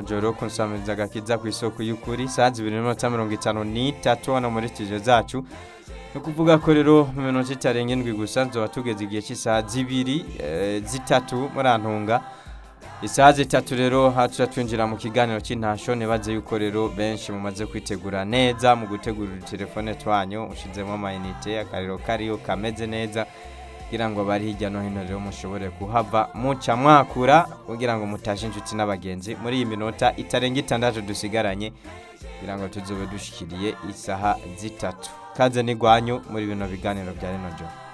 joro kunsamiza agakiza ku isoko y'ukuri saa zibiri n'iminota mirongo itanu n'itatu hano muri studio zacu ni ukuvuga ko rero mu minota itarenga indwi gusa nzoba tugeze igihe cy'isaha zibiri eh, zitatu murantunga isaha zitatu rero haca twinjira mu kiganiro cy'intasho nibaze yuko rero benshi mumaze kwitegura neza mu gutegura udutelefone twanyu ushizemo amayinite akariro kariyo kameze neza kugira ngo bari hirya no hino rero mushobore kuhava muca mwakura kugira ngo mutashe inshuti n'abagenzi muri iyi minota itarenga itandatu dusigaranye kugira ngo tuzobe dushikiriye isaha zitatu kaze n'igwanyu muri bino biganiro bya rino joro